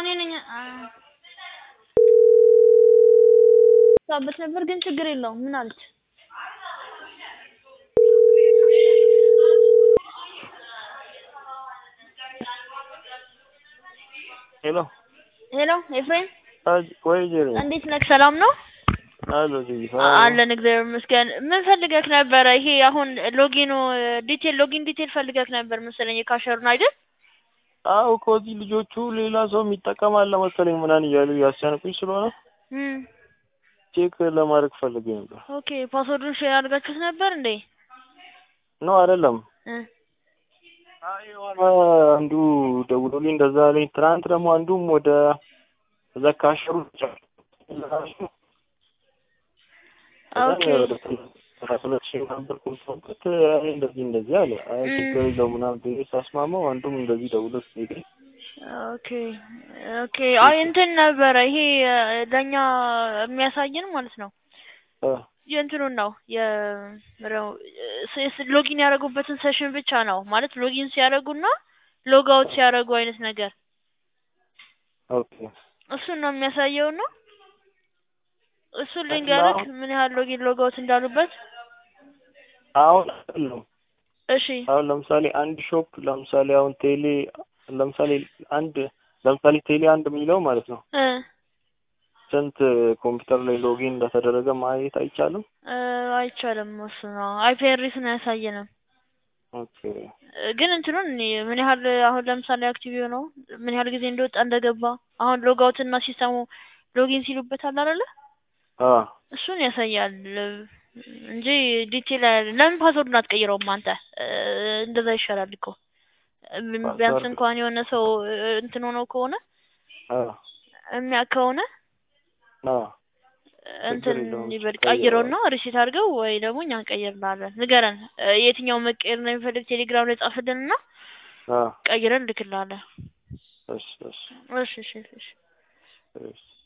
እኔ ነኝ ሳበት ነበር ግን ችግር የለውም ምን አለች ሄሎ ሄሎ ኤፍሬም ወይ ጀሪ እንዴት ነህ ሰላም ነው አሎ ጀሪ አለን እግዚአብሔር ይመስገን ምን ፈልገህ ነበረ ይሄ አሁን ሎጊኑ ዲቴል ሎጊን ዲቴል ፈልገህ ነበር መሰለኝ የካሸሩን አይደል አዎ እኮ እዚህ ልጆቹ ሌላ ሰው የሚጠቀም አለ መሰለኝ ምናምን እያሉ ያስጨንቁኝ ስለሆነ እም ቼክ ለማድረግ ፈልጌ ነበር ኦኬ ፓስወርዱን ሼር አድርጋችሁት ነበር እንዴ ነው አይደለም እ አይ የሆነ አንዱ ደውሎልኝ እንደዛ አለኝ ትናንት ደግሞ አንዱም ወደ እዛ ካሸሩ ኦኬ ሰላሳ ሁለት ሺህ ነበር ቁምሰበት እንደዚህ እንደዚህ አለ አይ ችግር የለውም ምናምን ብዬ ሳስማማው አንዱም እንደዚህ ደውሎ ሲሄደኝ ኦኬ ኦኬ አይ እንትን ነበረ ይሄ ለኛ የሚያሳየን ማለት ነው የእንትኑን ነው የ ሎጊን ያደረጉበትን ሴሽን ብቻ ነው ማለት ሎጊን ሲያደርጉና ሎግ አውት ሲያደርጉ አይነት ነገር ኦኬ እሱን ነው የሚያሳየው ነው እሱን ልንገርህ ምን ያህል ሎጊን ሎግ አውት እንዳሉበት አሁን አይደለም እሺ አሁን ለምሳሌ አንድ ሾፕ ለምሳሌ አሁን ቴሌ ለምሳሌ አንድ ለምሳሌ ቴሌ አንድ የሚለው ማለት ነው እ ስንት ኮምፒውተር ላይ ሎጊን እንደተደረገ ማየት አይቻልም? አይቻልም። እሱ ነው አይፒ አድሬሱን አያሳየንም። ኦኬ ግን እንትኑን እኔ ምን ያህል አሁን ለምሳሌ አክቲቭ የሆነው ምን ያህል ጊዜ እንደወጣ እንደገባ አሁን ሎግ አውት እና ሲስተሙ ሎጊን ሲሉበት አለ አይደለ? አ እሱን ያሳያል እንጂ ዲቴል ለምን ፓስወርዱን አትቀይረውም አንተ? እንደዛ ይሻላል እኮ ቢያንስ እንኳን የሆነ ሰው እንትን ሆኖ ከሆነ አ የሚያውቅ ከሆነ አ እንትን ይበል ቀይረውና ሪሲት አድርገው ወይ ደግሞ እኛ እንቀይርልሃለን። ንገረን የትኛው መቀየር ነው የሚፈልግ ቴሌግራም ላይ ጻፍልንና አ ቀይረን ልክልሃለን። እሺ እሺ እሺ እሺ እሺ እሺ